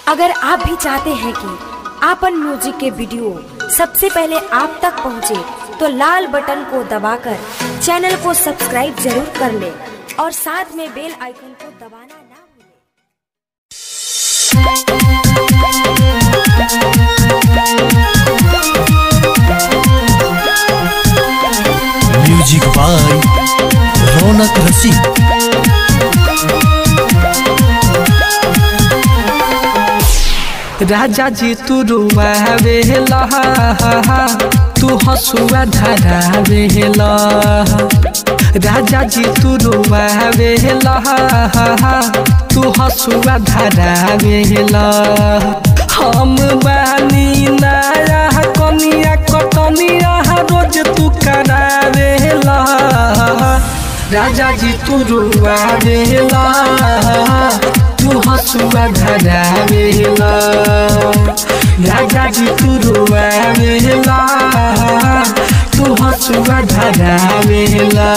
अगर आप भी चाहते हैं कि आपन म्यूजिक के वीडियो सबसे पहले आप तक पहुंचे, तो लाल बटन को दबाकर चैनल को सब्सक्राइब जरूर कर ले और साथ में बेल आइकन को दबाना ना भूलें। म्यूजिक बाय रौनक रसिक राजा जी तू रुआवे लहा तू हसुआ धरावे राजा जी तू रुआवे लहा तू हसुआ धरावे हम बानी नया कनिया कटनिया रोज तू करावे राजा जी तू रुआवे तू हसुआ धरावेला राजा जी तू रुआवेला तू हसुआ धरावेला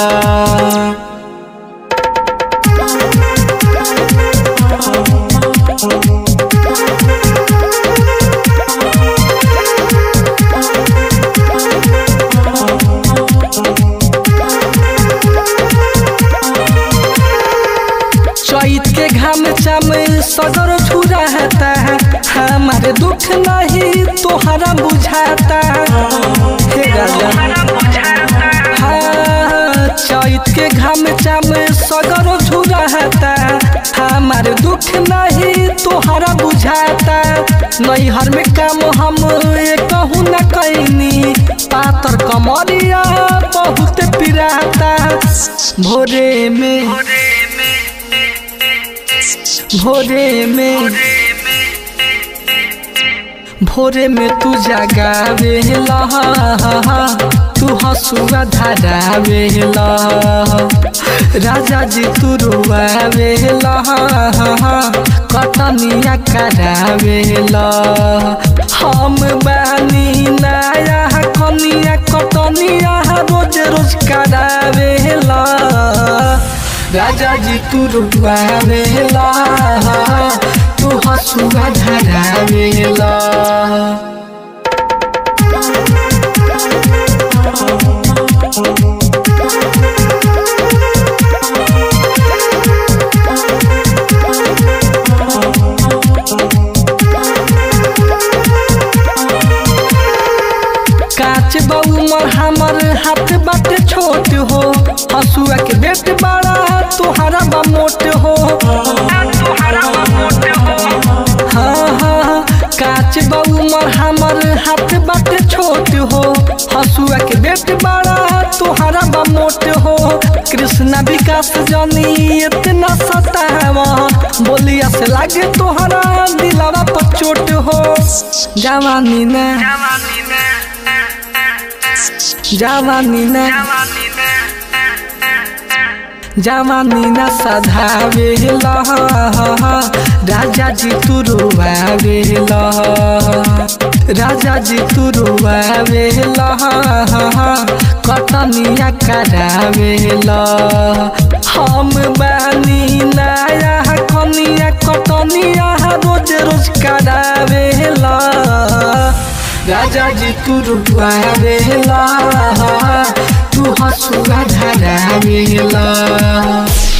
चैत के घाम चाम सदर छुराता है हमारे दुख नहीं तोहरा बुझाता हे राजा हाँ, चैत के घाम चाम सदर छुराता हमारे दुख नहीं तोहरा बुझाता नैहर में काम हम कहूँ न कैनी पातर कमरिया बहुत पिराता भोरे में भोरे में भोरे में तू जगावे तू हसुआ धरावे राजा जी तू रुआवे कटनिया करावे हम बानी नया कनिया कटनिया रोज रोज करावे राजा जी तू रुआवेला तू हसुआ धरावेला काच बऊ मर हमर हाथ बाटे छोट हो हसुआ के बेट बड़ा तोहरा बा मोट हो हाँ हाँ काच बऊ मर हमर हाथ बाटे छोट हो हसुआ के बेट बड़ा तोहरा बा मोट हो कृष्णा विकास जनी इतना सतावा बोलिया से लागे तोहरा दिलावा पर चोट हो जवानी ना जवानी ना जवानी ना सधावे राजा जी तू रुआवे राजा जी तू रुआवे कटनिया करावे हम बानी नया कनिया कटनिया रोज रोज करावे राजा जी तू रुआवेला तू हसुआ धरावेला